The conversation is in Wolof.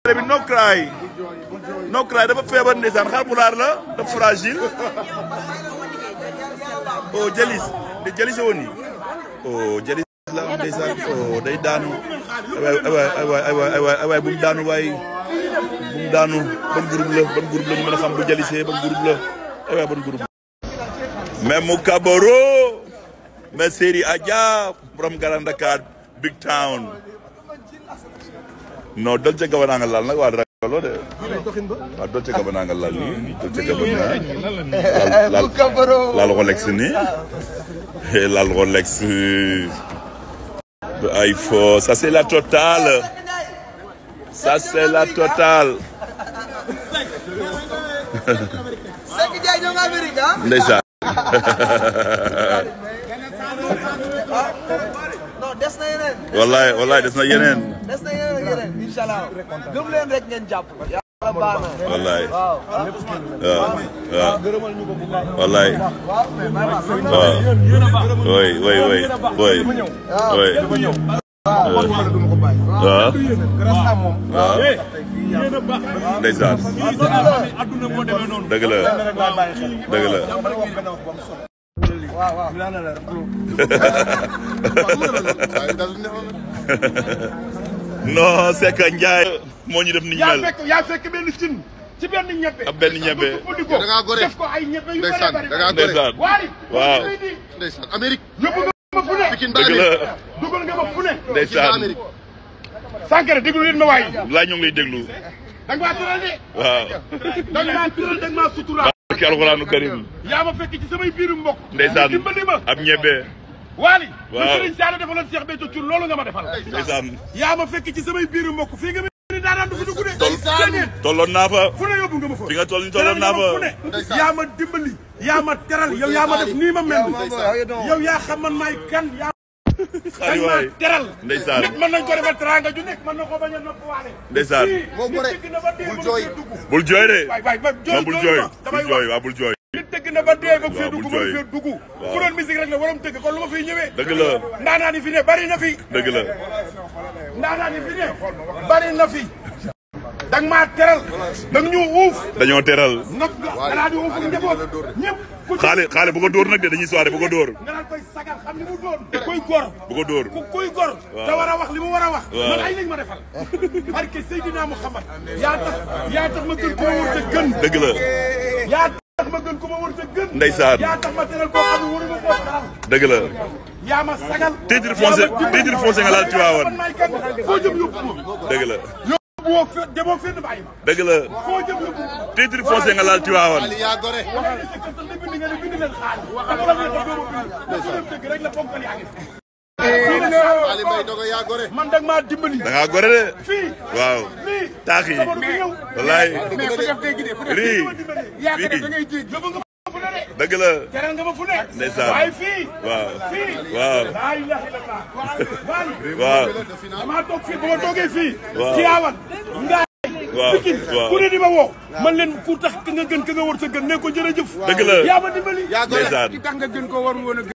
bi no cry no cry dafa feebar ndeysaan xar pulaar la dafa fragile oh jalis de jalis woni oh jalis la ndeysaan oh day daanu aywaay aywaay aywaay aywaay aywaay bu mu daanu waay bu mu daanu ban groupe la ban groupe la ñu mën a xam bu jalisee ban groupe la aywaay ban groupe mais mu kabaro mais Seri Adja borom Grand Dakar big town non Dolce Gabbana nga lal nag waa ragaloo de waaw Dolce Gabbana nga lal nii Dolce Gabbana lal lal Rolex nii lal Rolex ay fo ça c'est la totale ça c'est la totale ndeysaan non des na yeneen. wallaay wallaay des na yeneen des na yeneen yeneen incha allah gëm leen rek ngeen jàpp. yàlla baax na. wallaay waaw. waaw waaw wallaay waaw oui oui oui oui oui waaw waaw ndeysaan dëgg la dëgg la non c'est que Ndiaye moo ñu def ni ñu yaa mel fekk yaa fekk benn cin ci benn ñebe. ab benn ñebe da ngaa gore def ko ay ñebe yu Ndeysaan, bëri da ngaa bëri. gore. ndeysaan waari. waaw ndeysaan Amérique yóbbu nga ma fu ne. Pikine ba dëgg Amérique la dugal nga ma fu ne. Pikine ba ndeysaan Amérique Sankara déglu leen ma waay. laa ñu ngi lay déglu da nga maa tëral de. waaw da nga maa tëral da nga maa suturaal. barke alxuraanu karim yaa ma fekk ci samay biiru mbokk. ndeysaan dimbali ma. ab ñebe waali. Waaw. lu Serigne Saliou defaloon Cheikh Béthio Thioune loolu nga ma defal. ndeysaan yaa ma fekk ci samay biiru mbokk fii nga ni daanaan du fi dugg de. déedéet. tolloon naa fa fu ne yóbbu nga ma fa. fi nga toll ni tolloon naa fu ne. fa yaa ma dimbali. yaa ma teral yow yaa ma def nii ma mel. yow yaa xam man maay kan yaa xaari dañ maa waay teral. ndeysaan nit mën nañ ko defal teranga ju nekk mën na ko bañ a nopp waale. ndeysaan moo gore nit dëgg na ba dee bul ba jooy. fee dugg. bul jooy de waay waay ba non bul jooy ma damay bul jooy wax waaw bul jooy nit dëgg na ba dee ba fee Waaw, dugg bul ba jooy. fee dugg. Waaw. ku doon musique rek la waroon tëgg kon lu ma fiy ñëwee. dëgg la ndaanaan yi fi ne bari na fi. dëgg la ndaanaan yi fi ne bari na fi. da nga maa teral. da nga ñu uuf. dañoo teral nag nga daal di uuf ak njaboot ñëpp. ku ci xaale xaale bu ko dóor nag de dañuy soirée bu ko dóor nga daan koy sagal xam li mu doon. kuy gor. bu ko dóor ku kuy gor. Waaw. te war a wax li mu war a wax. Waaw. man ay lañ ma defal. barke Seydina Muhammad. yaa tax yaa tax ma gën koo wër te gën. dëgg la yaa tax ma gën ko ma wër te gën. Ndeysaan. yaa tax ma teral koo xam ne waru ma koo teral. dëgg la yaa ma sagal. Titre foncier- yaa ma dimbali. titre foncier nga laal Tivaouane. man maay kan foo jëm yóbbu ma. dëgg la yóbbu woo fe demoo fenn bàyyi ma. dëgg la foo jëm yóbbu ma. titre foncier nga laal Tivaouane Ali yaa gore waxee ne si kër sax ne bind nga ne bind leen xaalis. te bu la neexee doo ma bind. te su leen dëgg rek la ponkal yaa ngi fi. fii la Ali Mbaye Dogo yaa gore man dag maa dimbali. da ngaa gore de fii. waaw lii. taax yi sama du ñëw. wallaay mais ku def dégg de ku def rii yaa ko def da fii ngay jéeg yóbbu nga ma fu ne de. dëgg la teral nga ma fu ne. Ndeysaan. waaye fii. waaw fii. waaw laa ilaha illallah. waali. waaw damaa toog fii ba ma toogee fii. Waaw. Tiwaawan. Ngaay. waaw Pikine waaw ku ne di ma woo. man leen ku tax ka nga gën ka nga war sa gën ne ko jërëjëf. dëgg la yaa ma dimbali. yaa gore ndeysaan tax nga gën koo war woon a